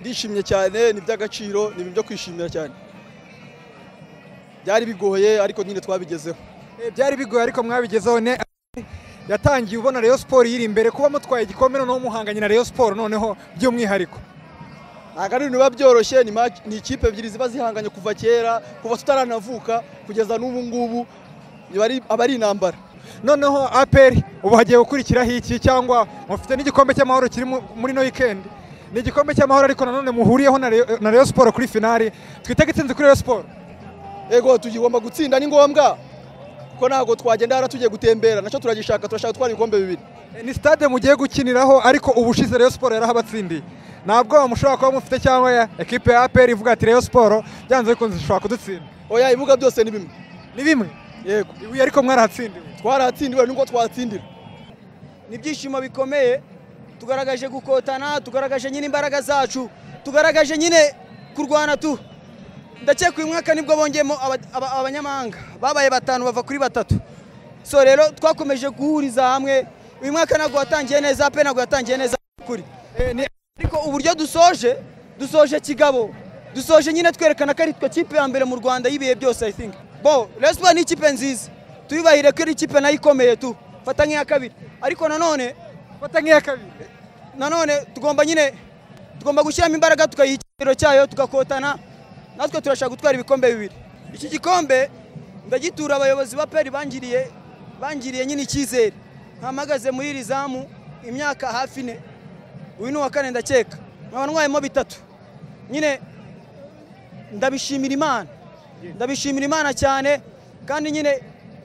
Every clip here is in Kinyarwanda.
ndishimye cyane ni iby'agaciro ni ibintu byo kwishimira cyane byari bigoye ariko nyine twabigezeho Eh, byari bigoye ariko mwabigezeho ne yatangiye ubona Rayon Sport yiri imbere kuba mutwaye igikombe noneho muhanganye na Rayon Sport noneho by'umwihariko ntabwo ari ibintu biba byoroshye ni match- ni ikipe ebyiri ziba zihanganye kuva kera kuva tutaranavuka kugeza n'ubu ngubu biba ari- aba ari intambara noneho APR ubu hagiye gukurikiraho iki cyangwa mufite n'igikombe cy'amahoro kiri mu- muri no weekend ni igikombe cy'amahoro ariko nanone muhuriyeho na Rayon- na Rayon Sport kuri finale twitege itsinzi kuri Rayon Sport ego tugomba gutsinda ni ngombwa kuko ntabwo twagenda hara tugiye gutembera nacyo turagishaka turashaka gutwara ibikombe bibiri Eh, ni stade mugiye gukiniraho ariko ubushize Rayon Sport yarahabatsindiye nta bwoba mushobora kuba mufite cyangwa ya ekipe ya APR ivuga ati Rayon Sport byanze bikunze ishobora kudutsinda oya ibibuga byose ni bimwe ni bimwe yego ibuye ariko mwarahatsindiwe twarahatsindiwe nuko twatsindira ni ibyishimo bikomeye tugaragaje gukotana tugaragaje nyine imbaraga zacu tugaragaje nyine kurwana tu ndakeka uyu mwaka nibwo bongeyemo aba- aba- abanyamahanga babaye batanu bava kuri batatu so rero twakomeje guhuriza hamwe uyu mwaka ntabwo watangiye neza pe ntabwo yatangiye neza kuri Eh, ni ariko uburyo dusoje dusoje kigabo dusoje nyine twerekana ko ari twe kipe ya mbere mu rwanda y'ibihe byose i think bo resipa ni ikipe nziza tuyubahire ko ari ikipe nayo ikomeye tu fata nk'iya kabiri ariko nanone fata nk'iya kabiri nanone tugomba nyine tugomba gushyiramo imbaraga tukayiha igiciro cyayo tugakotana natwe turashaka gutwara ibikombe bibiri iki gikombe ndagitura abayobozi ba peri bangiriye bangiriye nyine icyizere ntamagaze muri iri zamu imyaka hafi ine uyu ni uwa kane ndakeka nkaba ntwayemo bitatu nyine ndabishimira imana ndabishimira imana cyane kandi nyine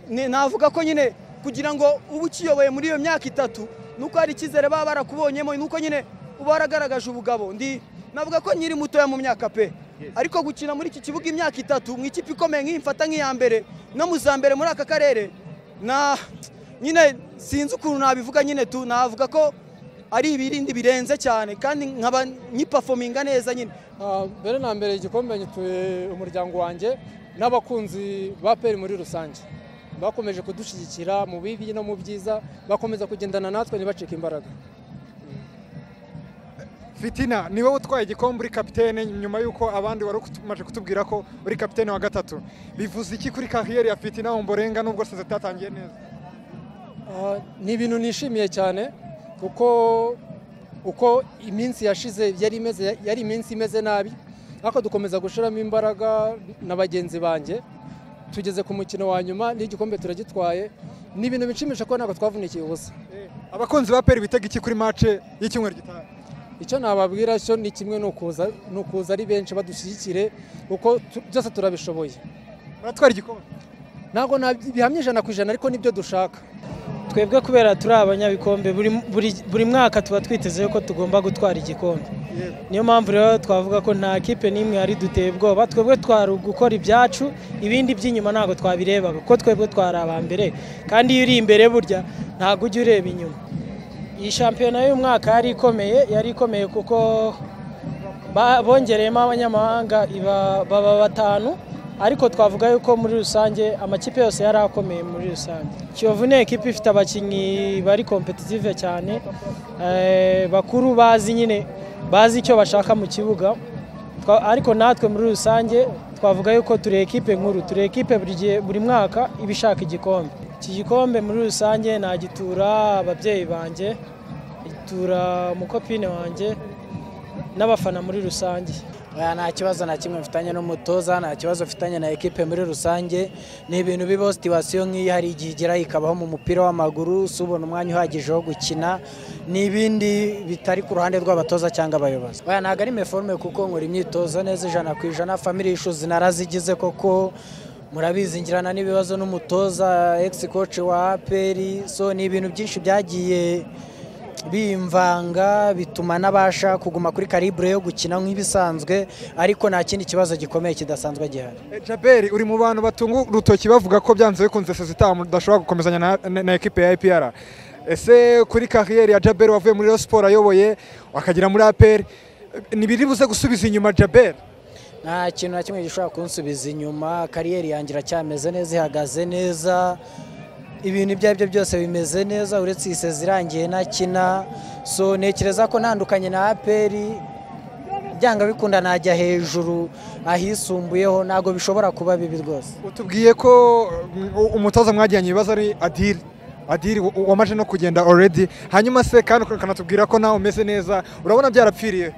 ni- navuga ko nyine kugira ngo ube ukiyoboye muri iyo myaka itatu nuko hari icyizere baba barakubonyemo nuko nyine uba waragaragaje ubugabo ndi navuga ko nyiri mutoya mu myaka pe ariko gukina muri iki kibuga imyaka itatu mu ikipe ikomeye nk'iyi mfata nk'iya mbere no mu za mbere muri aka karere na nyine sinzi ukuntu nabivuga nyine tu navuga ko ari ibirindi birenze cyane kandi nkaba nyipafominga neza nyine Ah, mbere na mbere igikombe nyituye umuryango wanjye n'abakunzi ba peri muri rusange bakomeje kudushyigikira mu bibi no mu byiza bakomeza kugendana natwe ntibacike imbaraga fitina ni wowe utwaye igikombe uri kapitene nyuma y'uko abandi wari umaze kutubwira ko uri kapitene wa gatatu bivuze iki kuri kariyeri ya fitina mu mborenga nubwo seze itatangiye neza Ah, ni ibintu nishimiye cyane kuko uko iminsi yashize yari imeze yari iminsi imeze nabi ariko dukomeza gushyiramo imbaraga na bagenzi banjye tugeze ku mukino wa nyuma n'igikombe turagitwaye ni ibintu bishimisha ko ntabwo twavunikiye ubusa Eh, abakunzi ba peri bitega iki kuri mace y'icyumweru gitaha icyo nababwira cyo ni kimwe ni ukuza ni ukuza ari benshi badushyigikire kuko tu- byose turabishoboye muratwara igikombe ntabwo nab- bihamya ijana ku ijana ariko nibyo dushaka twebwe kubera turi abanyabikombe buri, buri, buri mwaka tuba twiteze ko tugomba gutwara igikombe niyo mpamvu rero twavuga ko nta kipe n'imwe yari duteye ubwoba twebwe twari gukora ibyacu ibindi by'inyuma ntabwo twabirebaga kuko twebwe twari aba mbere kandi iyo uri imbere burya ntabwo ujya ureba inyuma iyi shampiyona y'umwaka yari ikomeye yari ikomeye kuko ba- bongereyemo abanyamahanga iba- baba batanu ariko twavuga yuko muri rusange amakipe yose yari akomeye muri rusange kiyovu ni ekipa ifite abakinnyi bari kompetitive cyane eh, bakuru bazi nyine bazi icyo bashaka mu kibuga Twa- ariko natwe muri rusange twavuga yuko turi ekipe nkuru turi ekipe buri gihe buri mwaka iba ishaka igikombe iki gikombe muri rusange nagitura ababyeyi banjye gitura umukopine wanjye n'abafana muri rusange Oya, nta kibazo na kimwe mfitanye n'umutoza nta kibazo mfitanye na ekipe muri rusange ni ibintu bibaho situwasiyo nk'iyi hari igihe igera ikabaho mu mupira w'amaguru si ubona umwanya uhagije wo gukina ni ibindi bitari ku ruhande rw'abatoza cyangwa abayobozi Oya, ntabwo ari meforume kuko nkora imyitozo neza ijana ku ijana family issues narazigize koko murabizi ngirana n'ibibazo n'umutoza ex coach wa aperi so ni ibintu byinshi byagiye bimvanga bituma nabasha kuguma kuri karibure yo gukina nk'ibisanzwe ariko nta kindi kibazo gikomeye kidasanzwe gihari Eh, jaberi uri mu bantu batunga urutoki bavuga ko byanze bikunze seze udashobora gukomezanya na, na, na ekipe ya APR ese kuri kariyeri ya jaberi wavuye muri Rayon Sport ayoboye akagera muri APR eh, ntibiri buze gusubiza inyuma jaberi nta kintu na kimwe gishobora kunsubiza inyuma kariyeri yanjye iracyameze neza ihagaze neza ibintu ibyo ari byo byose bimeze neza uretse iyi sezi irangiye ntakina so ntekereza ko ntandukanye na aperi byanga bikunda najya hejuru ahisumbuyeho ntabwo bishobora kuba bibi rwose utubwiye ko um, umutoza mwagiranye ibibazo ari adiri adiri wa- wamaje no kugenda already hanyuma se kandi ukanatubwira ko nawe umeze neza urabona byarapfiriye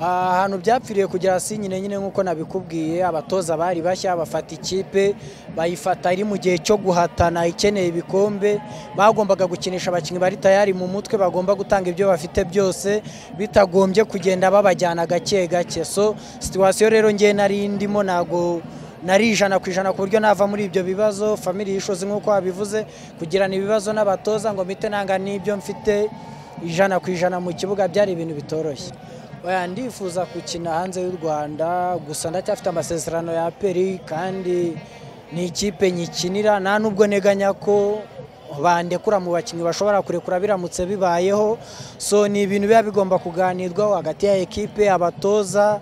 Ah, ahantu byapfiriye kugera hasi nyine nyine nk'uko nabikubwiye abatoza bari bashya bafata ikipe bayifata ari mu gihe cyo guhatana ikeneye ibikombe bagombaga gukinisha abakinnyi bari tayari mu mutwe bagomba gutanga ibyo bafite byose bitagombye kugenda babajyana gake gake so situwasiyo rero ngewe nari ndimo ntago nari ijana ku ijana ku buryo nava muri ibyo bibazo family issues nk'uko wabivuze kugirana ibibazo n'abatoza ngo mpite nanga n'ibyo mfite ijana ku ijana mu kibuga byari ibintu bitoroshye oya ndifuza gukina hanze y'u rwanda gusa ndacyafite amasezerano ya peri kandi ni ikipe nyikinira nta nubwo neganya ko bandekura mu bakinnyi bashobora kurekura biramutse bibayeho so ni ibintu biba bigomba kuganirwaho hagati ya ekipe abatoza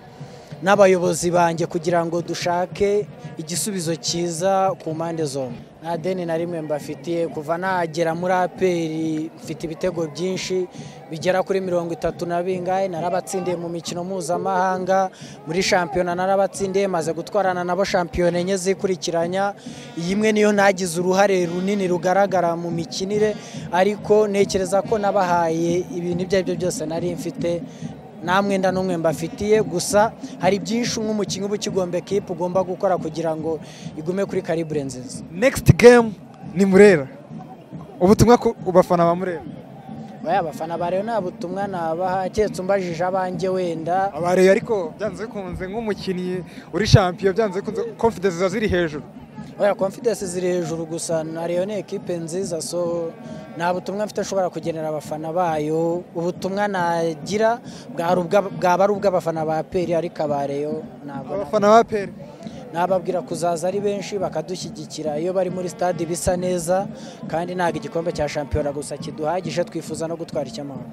n'abayobozi banjye kugira ngo dushake igisubizo cyiza ku mpande zombi nta deni na rimwe mbafitiye kuva nagera muri aperi mfite ibitego byinshi bigera kuri mirongo itatu na bingahe narabatsindiye mu mikino mpuzamahanga muri shampiyona narabatsindiye maze gutwarana nabo shampiyona enye zikurikiranya iyi imwe niyo ntagize uruhare runini rugaragara mu mikinire ariko ntekereza ko nabahaye ibintu ibyo ari byo byose nari mfite nta mwenda n'umwe mbafitiye gusa hari byinshi nk'umukinnyi uba ukigomba ekipa ugomba gukora kugira ngo igume kuri karibure nziza next game ni murera ubutumwa ku ku bafana ba murera oya abafana ba rero nta butumwa nabaha keretse umbajije abanjye wenda abareye ariko byanze bikunze nk'umukinnyi uri champion byanze bikunze confidence ziba ziri hejuru oya confidence ziri hejuru gusa na rero ni ekipe nziza so nta butumwa mfite ashobora kugenera abafana bayo ubutumwa nagira bwari ubwa- bwaba ari ubw'abafana ba peri ariko aba rero ntabwo nabwo. abafana ba peri nababwira kuzaza ari benshi bakadushyigikira iyo bari muri stade bisa neza kandi ntabwo igikombe cya shampiyona gusa kiduhagije twifuza no gutwara icy'amahoro